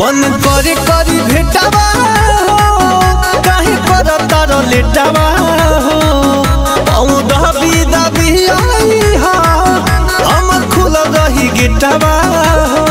मन करे करी भेटावा हो काहे कर तार लेटावा हो पाऊ दबी दबी आई हा हमर खुल रही गेटावा हो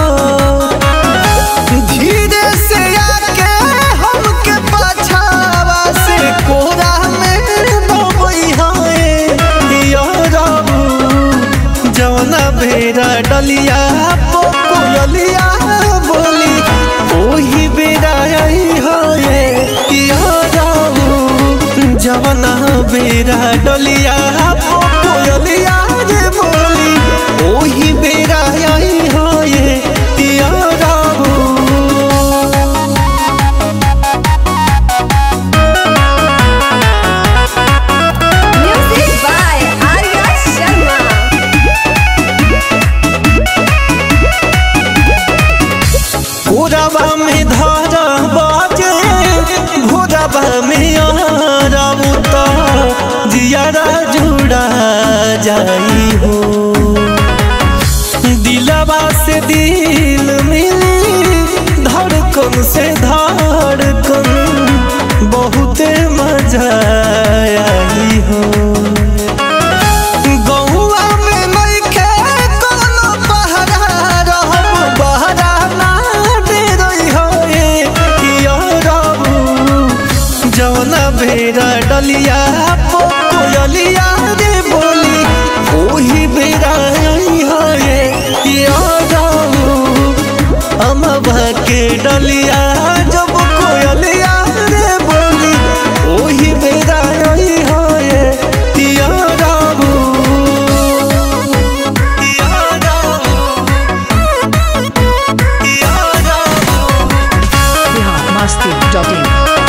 धीरे से आके हमके पाछावा से कोरा में दबई हाय यो रबू जवना बेरा डलिया कोयलिया बोली ओही बेरा आई होए किया जाऊ जवना बेरा डलिया कोयलिया रे बोली ओही बेरा आई होए किया जाऊ Music by Arya Sharma. भोरबा में धारा बाजे भोरबा में आराम तो जियारा जुड़ा जाई हो दिलवा से दिल मिली धड़कन से धड़कन बहुते मजा आई हो गौआ में नइखे कोनो पहरा रहब बहरा ना डेरई होए किया रहू जवना बेरा डलिया पो कोयलिया रे बोली ओही बेरा आई होए किया रहू अमवा के डलिया जब कोयलिया रे बोली ओही बेरा आई होए किया रहू किया रहू किया रहू biharmasti.in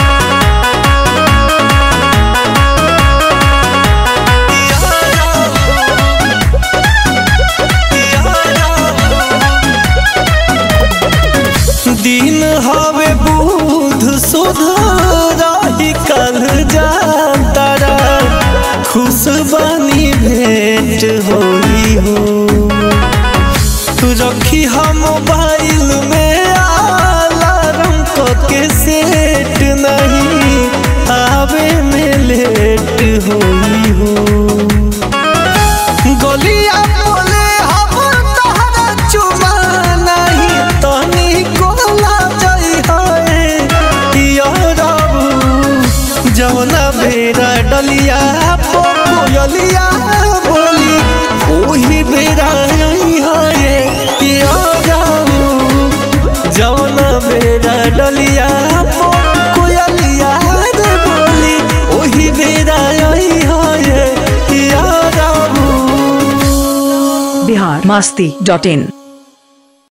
दिन हवे बुध सुध रही कल जातारा खुश बनी भेंट होई हो रखी हम मोबाइल में अलार्म के सेट नहीं आवे में लेट होई हो गलिया बोले हम तहरा चुमा नहीं तनी कोला जाई है किया रबू जवना बेरा डलिया पो कोयलिया बोली ओही बेरा आई है किया रबू जवना बेरा डलिया पो कोयलिया रे बोली ओही बेरा आई है किया रबू biharmasti.in